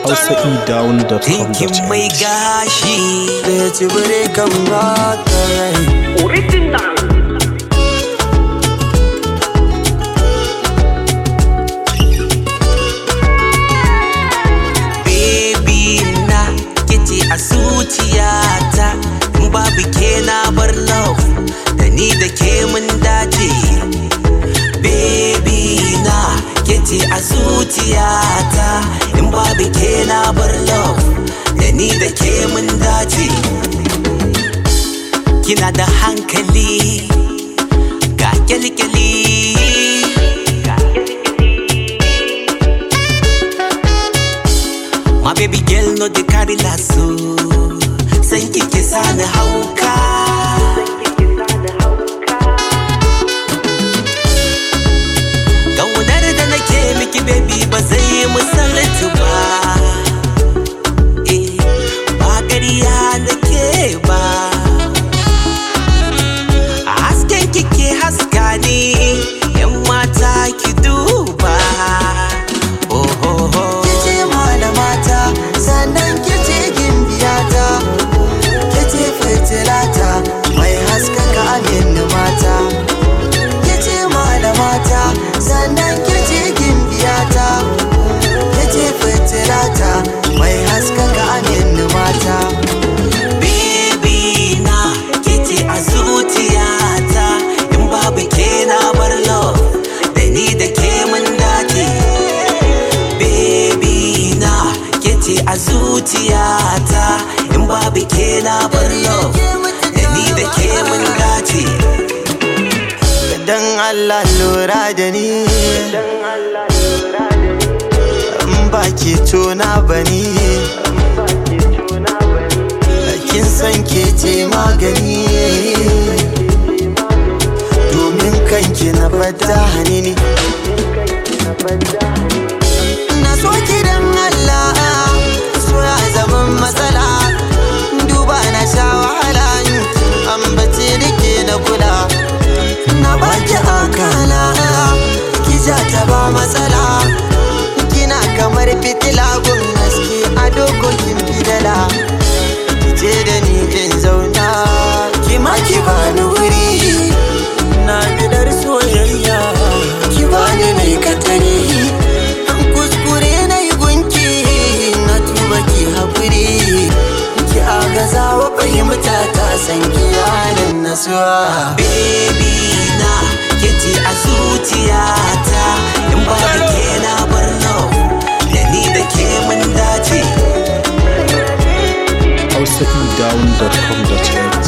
hausaedown.com.ng Dinkin mai gashi da ya ci bire kan baka rai Baby na kice a zuciyata in babu ke na bar love da ni da ke mun dace Baby na kice a zuciyata in babu ke na bar love da ni da ke mun dace Kina da hankali ga kyalkyali My baby girl no dey carry lasso San kike sani hauka Kaunar da nake miki baby ba zai yi misaltu ba Eh, ba ƙarya nake ba A hasken kike haska ni Yan mata ki duba Oh, oh, oh. kice malamata sannan kice gimbiyata kice fitilata mai haskaka amin mata kice malamata sannan kice gimbiyata kice fitilata mai haskaka amin mata Baby na kice a zuciyata in babu ke na bar love da ni da ke mun dace Baby na kice a zuciyata in babu ke na bar love da ni da ke mun dace dan Allah lura da ni in ba ke tona bani kin san ke ce magani domin kanki na fata hanini na so ki dan Allah so ya zaman matsala duba na sha wahala ambace da ke na kula na baki akala ki ja ta ba matsala kina kamar fitila gun haske a dokokin bidala ki je da ni in zauna ki ma ki bani wuri na bidar soyayya ki bani mai katare an kuskure na yi gunki na tuba ki haƙuri ki agaza wa fahimta ta san ki yanin nasuwa Baby na kice a zuciyata in babu ke na bar love da ni da ke mun dace hausaedown.com.ng